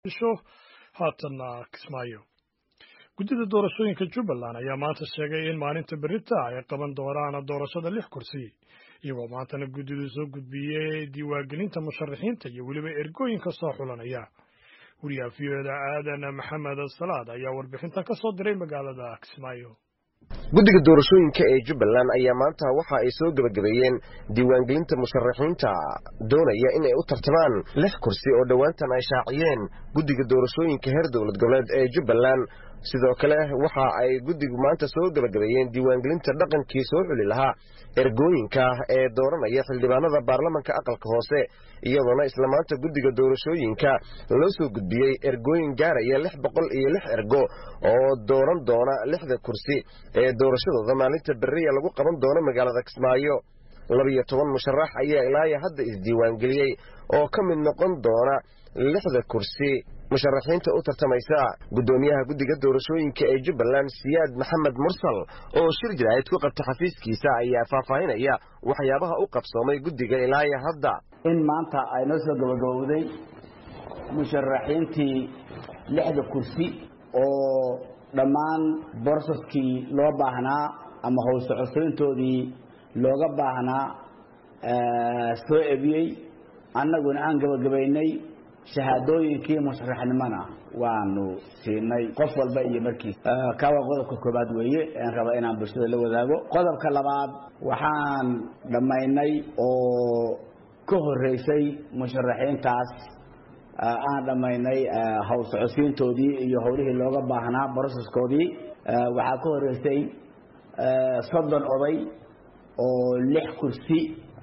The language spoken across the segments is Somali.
isho haatanna kismaayo guddida doorashooyinka jubbaland ayaa maanta sheegay in maalinta berita ay qaban doonaan doorashada lix kursi iyagoo maantana guddidu soo gudbiyey diiwaangelinta musharaxiinta iyo weliba ergooyinka soo xulanaya wariyaha v o da aadan maxamed salaad ayaa warbixintan ka soo diray magaalada kismaayo guddiga doorashooyinka ee jubbaland ayaa maanta waxa ay soo gebagabeeyeen diiwaangelinta musharaxiinta doonaya in ay u tartamaan lix kursi oo dhowaantan ay shaaciyeen guddiga doorashooyinka heer dowlad goboleed ee jubbaland sidoo kale waxa ay guddigu maanta soo gebagabeeyeen diiwaangelinta dhaqankii soo xuli lahaa ergooyinka ee dooranaya xildhibaanada baarlamanka aqalka hoose iyadoona isla maanta guddiga doorashooyinka loo soo gudbiyey ergooyin gaaraya lix boqol iyo lix ergo oo dooran doona lixda kursi ee doorashadooda maalinta beriya lagu qaban doono magaalada kismaayo labiyo toban musharax ayaa ilaayo hadda isdiiwaangeliyey oo ka mid noqon doona lixda kursi musharaxiinta u tartamaysa guddoomiyaha guddiga doorashooyinka ee jubbaland siyaad maxamed mursal oo shir jiraahid ku qabta xafiiskiisa ayaa faahfaahinaya waxyaabaha u qabsoomay guddiga ilaayo hadda in maanta ay noo soo gabagabowday musharaxiintii lixda kursi oo dhammaan borsaskii loo baahnaa ama howlsocosoyntoodii looga baahnaa soo ebiyey annaguna aan gabagabaynay shahaadooyinkii musharaxnimona waanu siinay qof walba iyo markiis kaa waa qodobka koobaad weeye aan raba inaan bulshada la wadaago qodobka labaad waxaan dhammaynay oo ka horeysay musharaxiintaas aan dhammaynay howl socodsiintoodii iyo howlihii looga baahnaa broseskoodii waxaa ka horeysay soddon oday oo lix kursi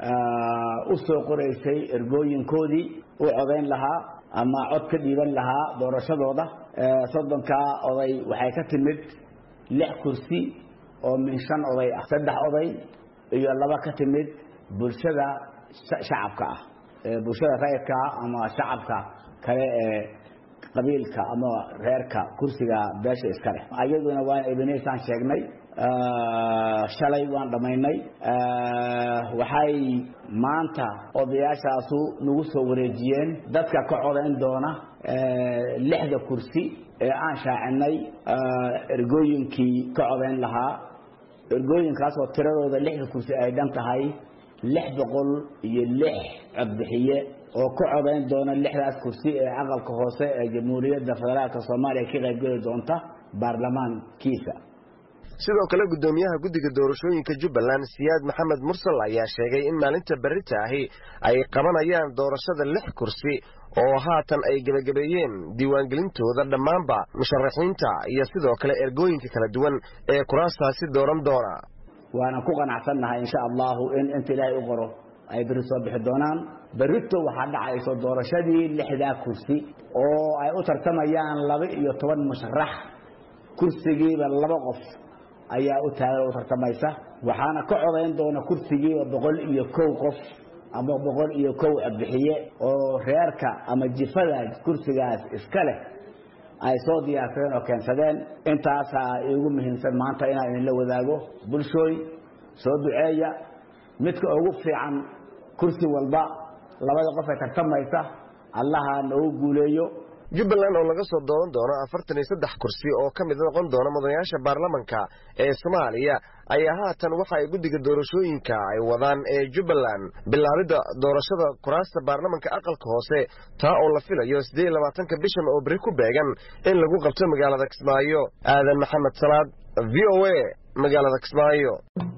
u soo qoraysay ergooyinkoodii u codayn lahaa ama cod ka dhiiban lahaa doorashadooda soddonkaa oday waxay ka timid lix kursi oo min shan oday ah saddex oday iyo laba ka timid bulshada shacabka ah bulshada rayidka ama shacabka kale ee qabiilka ama reerka kursiga beesha iska leh ayaduna waan ebeneysaan sheegnay shalay waan dhammaynay waxay maanta odayaashaasu nagu soo wareejiyeen dadka ka codayn doona lixda kursi ee aan shaacinay ergooyinkii ka codayn lahaa ergooyinkaasoo tiradooda lixda kursi ay dhan tahay lix boqol iyo lix codbixiye oo ka codayn doona lixdaas kursi ee aqalka hoose ee jamhuuriyadda federaalka soomaaliya ka qaybgeli doonta baarlamaankiisa sidoo kale guddoomiyaha guddiga doorashooyinka jubbaland siyaad maxamed mursal ayaa sheegay in maalinta berita ahi ay qabanayaan doorashada lix kursi oo haatan ay gebagabeeyeen diiwaangelintooda dhammaanba musharaxiinta iyo sidoo kale ergooyinka kala duwan ee kuraastaasi dooran doona waanan ku qanacsannahay insha allahu in inta ilaahay u qoro ay berri soo bixi doonaan berrito waxaa dhacayso doorashadii lixdaa kursi oo ay u tartamayaan laba iyo toban musharax kursigiiba laba qof ayaa u taagan u tartamaysa waxaana ka codayn doona kursigiiba boqol iyo kow qof ama boqol iyo kow codbixiye oo reerka ama jifada kursigaas iska leh ay soo diyaarsadeen oo keensadeen intaasaa iigu muhiimsan maanta inaan idinla wadaago bulshooy soo duceeya midka ugu fiican kursi walba labada qof ee tartamaysa allaha noogu guuleeyo jubbaland oo laga soo dooran doono afartan iyo saddex kursi oo ka mid noqon doona mudanayaasha baarlamanka ee soomaaliya ayaa haatan waxa ay guddiga doorashooyinka ay wadaan ee jubbaland bilaabidda doorashada kuraasta baarlamanka aqalka hoose taa oo la filayo siddeed iyo labaatanka bishan oo beri ku beegan in lagu qabto magaalada kismaayo aadan maxamed salaad v o a magaalada kismaayo